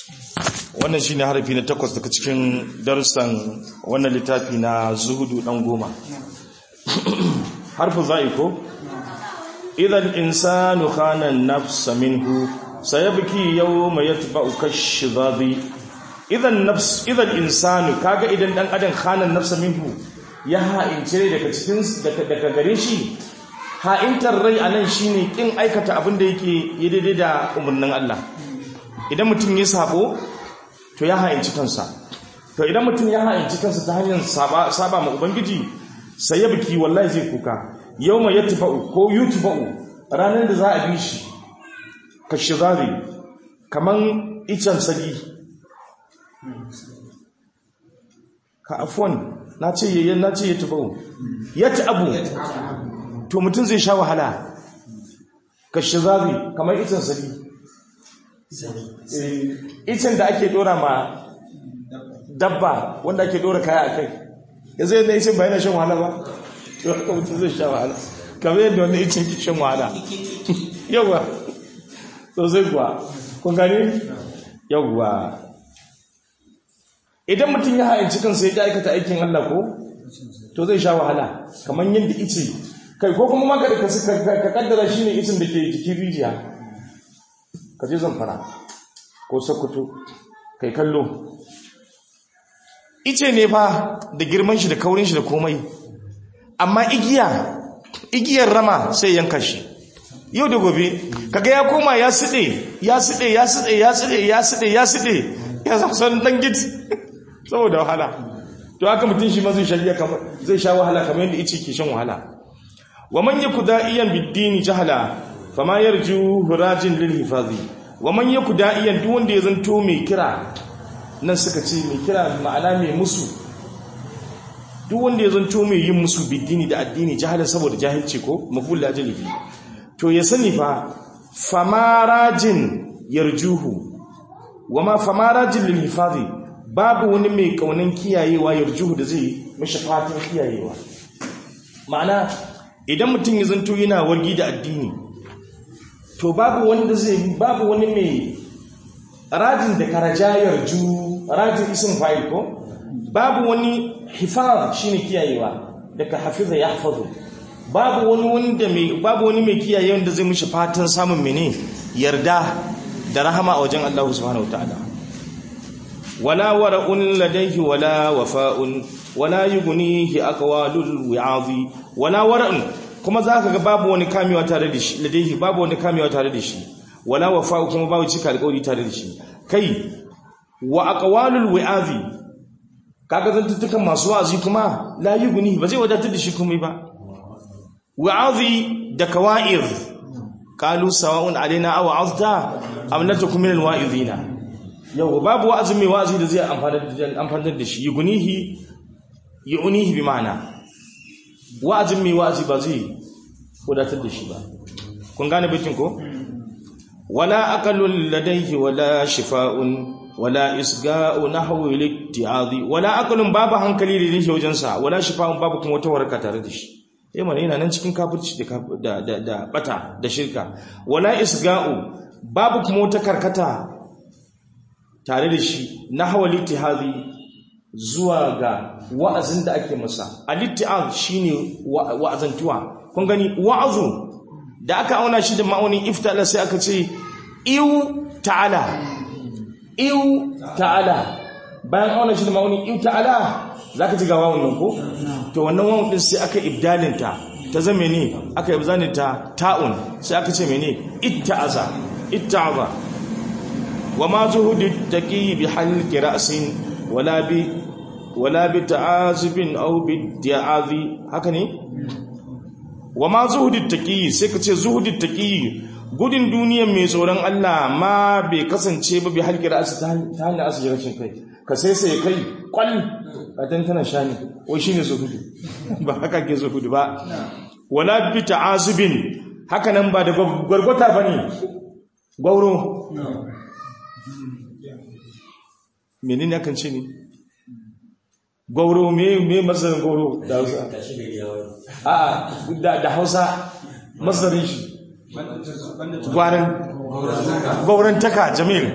wannan shine harafi na takwas daga cikin darussan wannan littafi na zuhudu dan goma harfu za'i ko idan insanu khana an-nafs minhu sayabki yawma yatba'u kash-shidadi idan nafs idan insanu kaga idan dan adam khana an-nafs minhu ya ha'ince daga cikin daga gare shi ha'intar rai anan shine kin aikata abin da yake yi daidai da umarnin Allah idan mutum ya sabo to ya ha'inci kansa to idan mutum ya ha'inci kansa ta hanyar saba saba ma ubangiji sai ya biki wallahi zai kuka yawma yatfa'u ko yutfa'u ranar da za a bi shi kashizari kaman icen sagi ka afwan na ce yayyan na ce yatfa'u yat'abu to mutum zai sha wahala kashizari kaman icen sagi icen da ake dora ma dabba wanda ake dora kaya a kai yanzu yadda icen ba yana shan wahala ba to haka mutum zai sha wahala kamar yadda wani icen ke shan wahala yauwa to zai kuwa kun gani yauwa idan mutum ya hayanci kansa ya aikata aikin Allah ko to zai sha wahala kamar yadda ice kai ko kuma maka da ka kaddara shi ne icen da ke jikin rijiya ka je zamfara ko sokoto kai kallo ice ne fa da girman shi da kaurin shi da komai amma igiya igiyar rama sai yanka shi yau da gobe kaga ya koma ya side ya side ya side ya side ya side ya side ya san dan git saboda wahala to haka mutum shi ma zai sha kamar zai sha wahala kamar yadda ice ke shan wahala wa man yaku da'iyan bid-dini jahala fama yarju hurajin lil hifazi wa man yaku da'iyan duk wanda ya zanto mai kira nan suka ce mai kira ma'ana mai musu duk wanda ya zanto mai yin musu bidini da addini jahala saboda jahilci ko maful ajalihi to ya sani fa famarajin yarjuhu wa ma famarajin lil hifazi babu wani mai kaunan kiyayewa yarjuhu da zai mishi fatan kiyayewa ma'ana idan mutum ya zanto yana wargi da addini to babu wanda zai babu wani mai rajin da karajayar ju rajin isin fa'il ko babu wani hifaz shine kiyayewa daga hafiza yahfazu babu wani wanda mai babu wani mai kiyaye wanda zai mishi fatan samun mene yarda da rahama a wajen Allah subhanahu wataala wala wara'un ladayhi wala wafa'un wala yughnihi aqwalul wi'azi wala wara'un kuma zaka ga babu wani kamewa tare da shi ladayhi babu wani kamewa tare da shi wala wafa'u kuma babu cika alƙawari tare da shi kai wa aqwalul wi'azi kaga zantuttukan masu wa'azi kuma la yughni ba zai wadatar da shi komai ba wa'azi da kawa'ir qalu sawa'un alaina aw azta am natakum minal wa'izina yau babu wa'azi mai wa'azi da zai amfanar da shi yughnihi yu'nihi bi ma'ana wa'azin mai wa'azi ba zai wadatar da shi ba kun gane bikin ko wala aqalul ladayhi wala shifa'un wala isga'u nahwi likti'azi wala aqalun babu hankali da yake wajen sa wala shifa'un babu kuma wata waraka tare da shi eh mana yana nan cikin kafirci da da da bata da shirka wala isga'u babu kuma wata karkata tare da shi nahwa likti'azi zuwa ga wa'azin da ake masa al-itti'az shine wa'azantuwa kun gani wa'azu da aka auna shi da ma'aunin iftala sai aka ce iu ta'ala iu ta'ala bayan auna shi da ma'aunin iu ta'ala zaka ji ga wawun nan ko to wannan wawun din sai aka ibdalin ta ta zama ne aka ibzani ta ta'un sai aka ce mene itta'aza itta'aza wa ma zuhudi taqi bi halqi ra'sin wala bi wala bi ta'azibin aw bi di'azi haka ne wa ma zuhudit taqi sai ka ce zuhudit taqi gudun duniyar mai tsoron Allah ma bai kasance ba bi halkira asu ta hanyar asu rashin kai ka sai sai kai kwal a tantana shani wai shine zuhudu ba haka ke zuhudu ba wala bi ta'azubin haka nan ba da gwargwata bane gauro menene akan ce ne gauro me me masarin gauro da Hausa a da da Hausa masarin shi gwarin gauran taka jamil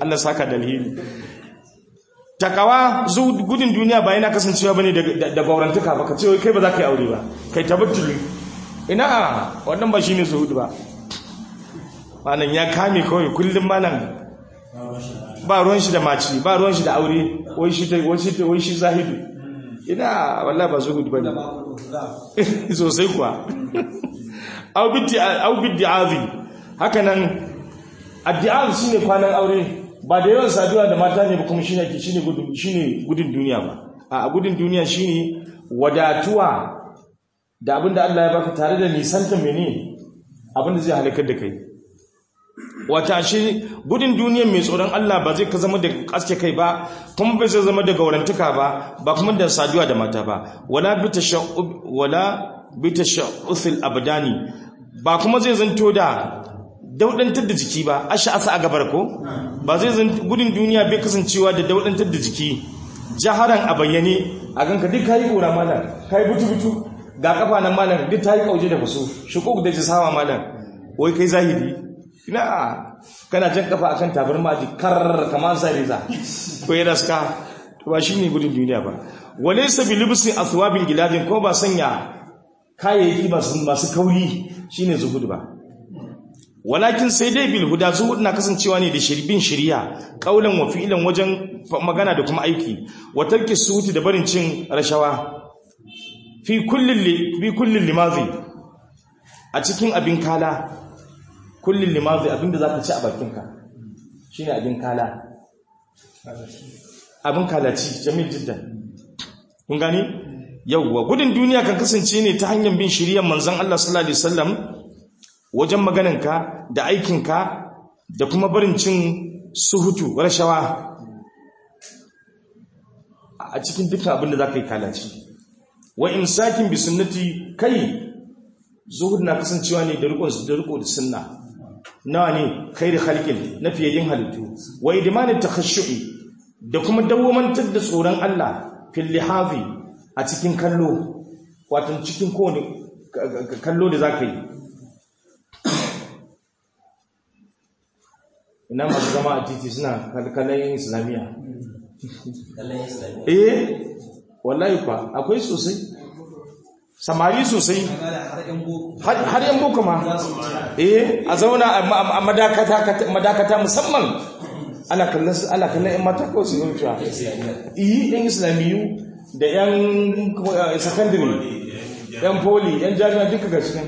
Allah saka da alheri takawa zu gudun duniya ba yana kasancewa bane da gaurantuka ba ka ce kai ba za ka yi aure ba kai tabattuli ina wannan ba shine zuhudu ba malam ya kame kawai kullum malam ba ruwan shi da maci ba ruwan shi da aure wai shi ta wai shi ta wai shi zahidu ina wallahi ba zuhudu bane sosai kuwa au biddi au biddi azi haka nan addi'az shine kwanan aure ba da yawan saduwa da mata ne ba kuma shine ke shine gudun shine gudun duniya ba a gudun duniya shine wadatuwa da abinda Allah ya baka tare da nisanta mene abinda zai halakar da kai wata shi gudun duniya mai tsoron Allah ba zai ka zama da kaske kai ba kuma bai zai zama da gaurantuka ba ba kuma da saduwa da mata ba wala bi tashaqqub wala bi tashaqqul abdani ba kuma zai zanto da daudantar da jiki ba asha asa a gabar ko ba zai zan gudun duniya bai kasancewa da daudantar da jiki jaharan a bayyane a ganka duk kayi kora malam kayi butu-butu ga kafa nan malam duk ta yi kauje da faso shukuk da jisawa malam wai kai zahiri ina kana jan kafa akan tabarma ji kar kamar sai riza ko ya raska to ba shine gudun duniya ba walaysa bi libsi athwabil giladin ko ba sanya kayayyaki masu kauri shine zuhud ba walakin sai dai bil huda zuhud na kasancewa ne da shirbin shiriya kaulan wa fi'lan wajen magana da kuma aiki wa tarki suti da barin cin rashawa fi kullin fi kullin limazi a cikin abin kala kullin limazi abinda zaka ci a bakinka shine abin kala abin kalaci jamil jiddan kun gani yawwa gudun duniya kan kasance ne ta hanyar bin shiriyar manzon Allah sallallahu alaihi wasallam wajen maganarka da aikinka da kuma barin cin suhutu rashawa a cikin dukkan abin da za ka yi kalaci wa imsakin bi sunnati kai zuhud na kasancewa ne da riko da riko da sunna nawa ne khairi khalqin na fiyayyin halittu wa idmanit takhashshu'i da kuma dawwamantar da tsoron Allah fil lihafi a cikin kallo wato cikin kowane kallo da zaka yi ina masu zama a titi suna kallon islamiyya eh wallahi kwa akwai sosai samari sosai har yan boko ma eh a zauna a madakata musamman ana kallon ana kallon yan mata ko su yi yi yan islamiyu da yan secondary yan poli yan jami'a duka ga cikin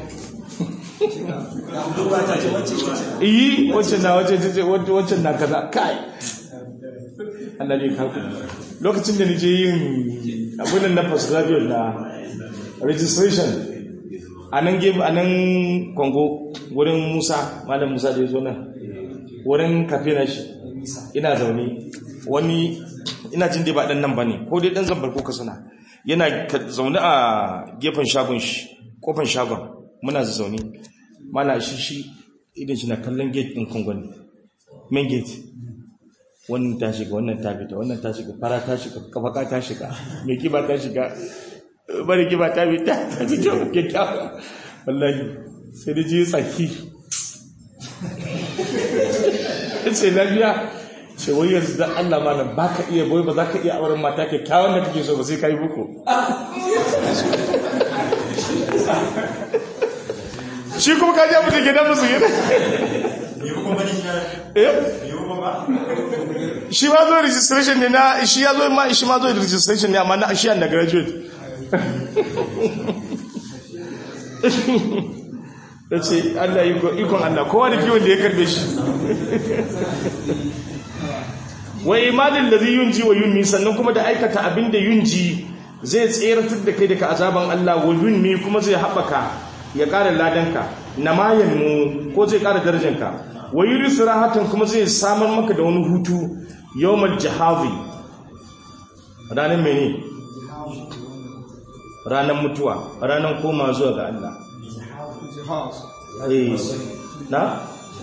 iyi wacce na wacce na kaza kai Allah ne kaku lokacin da nije yin abunan na postgraduate na registration a nan game a nan kongo wurin musa malam musa da ya zo nan wurin kafe na shi ina zaune wani ina jin dai ba dan nan ba ne ko dai dan zambar ko kasana yana zaune a gefen shagon shi kofan shagon muna zaune mana shi shi idan shi na kallon gate din kongon main gate wannan ta shiga wannan ta fita wannan ta shiga fara ta shiga kafaka ta shiga mai kiba ta shiga bari kiba ta fita ta fita kyakkyawa wallahi sai da ji tsaki sai lafiya ce wai yanzu dan Allah ma nan baka iya boye ba za ka iya auren mata kyakkyawan da kake so ba sai kai buku shi kuma ka ja mutu gidan musu gida shi ma zo registration ne na shi ya zo ma shi ma zo registration ne amma na shi an da graduate ya ce Allah ikon Allah kowa da kiwon da ya karbe shi wa imanin da zai yunji wa yunmi sannan kuma da aikata abin da yunji zai tseratar da kai daga azaban Allah wa yunmi kuma zai haɓaka ya ƙara ladanka na mayan mu ko zai ƙara darajanka wa yuri surahatan kuma zai samar maka da wani hutu yawmal jahazi ranar mene ranar mutuwa ranar koma zuwa ga Allah na?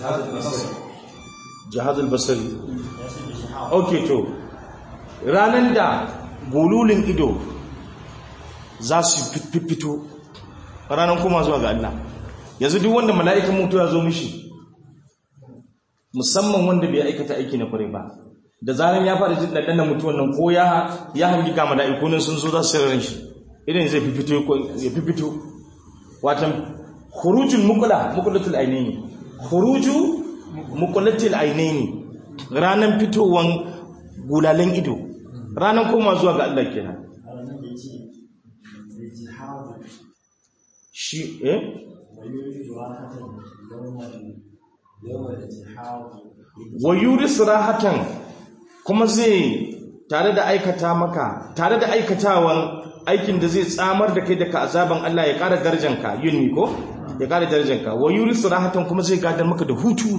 jihazul basari ok to ranar da gululin ido za su fito ranar koma zuwa ga Allah yanzu duk wanda mala'ikan mutu ya zo mishi musamman wanda bai aikata aiki na kwarai ba da zaran ya fara jin ɗanɗanar mutuwan nan ko ya ya hangi ga mala'iku nan sun zo za su ran shi idan zai fifito ya fifito watan khurujul muqla muqlatul ainaini khuruju muqlatul ainaini ranan fitowan gulalen ido ranan koma zuwa ga Allah kenan shi eh wa yuris rahatan kuma zai tare da aikata maka tare da aikatawan aikin da zai tsamar da kai daga azaban Allah ya ƙara darajanka yunni ko ya ƙara darajanka wa yuris rahatan kuma zai gadar maka da hutu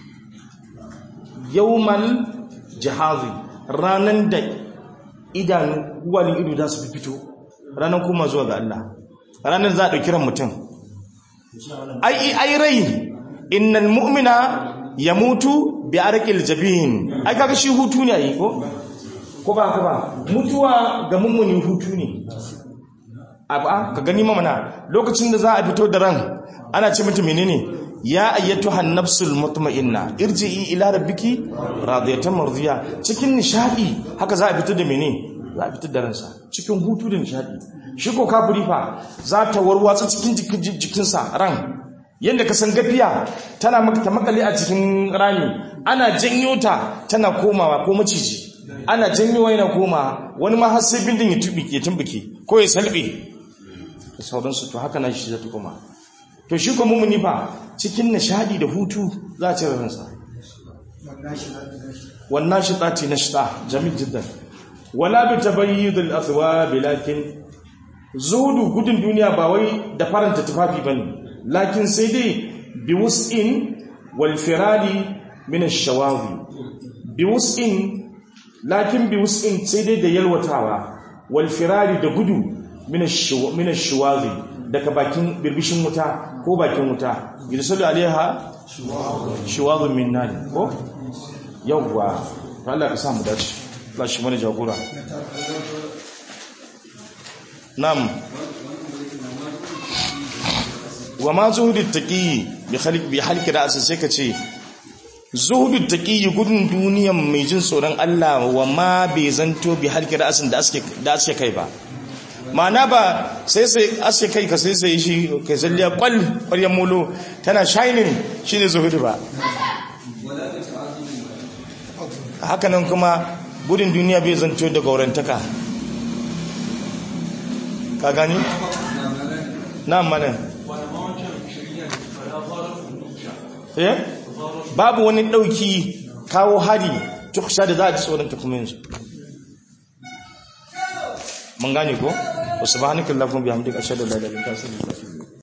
yawmal jihazi ranan da idanu uwalin ido za su fito ranan kuma zuwa ga Allah ranan za a ɗauki ran mutum ai ai rai innal mu'mina yamutu bi arqil jabin ai kaga shi hutu ne ai ko ko ba ka ba mutuwa ga mummuni hutu ne aba ka gani mamana lokacin da za a fito da ran ana ce mata menene ya ayyatuha nafsul mutma'inna irji'i ila rabbiki radiyatan mardiya cikin nishadi haka za a fito da menene za a fito da ransa cikin hutu da nishadi shi ko kafiri fa za ta warwatsa cikin jikinsa ran yadda ka san gafiya tana ta makale a cikin rami ana janyo ta tana komawa ko maciji ana janyowa yana koma wani ma har sai bindin ya tubi ya tumbuke ko ya salbe da sauransu to haka na shi zai koma to shi kuma mumuni fa cikin nishadi da hutu za a ci ransa wannan shi tsati na shita jamil jiddan wala bi tabayyid al athwab lakin zuhudu gudun duniya ba wai da faranta tufafi bane lakin sai dai bi wus'in wal firadi min ash-shawawi bi wus'in lakin bi wus'in sai dai da yalwatawa wal firadi da gudu min ash-shawawi daga bakin birbishin wuta ko bakin wuta yursalu alaiha shawadun min nar ko yawwa Allah ka samu dace Allah shi mana jagora nam wa ma zuhudut taqi bi khaliq bi halki ra'sa sai ka ce zuhudut taqi gudun duniyan mai jin tsoron Allah wa ma bai zanto bi halki ra'sin da aske da aske kai ba ma'ana ba sai sai aske kai ka sai sai shi kai zalliya kwal ƙwaryan molo tana shining shine zuhudu ba haka nan kuma gudun duniya bai zanto da gaurantaka ka gani na mana eh babu wani dauki kawo hari tukusha da za a ji tsoron ta kuma yanzu mun gane ko wasu ba hannun kallafin bihamdik ashadu lalata ta sani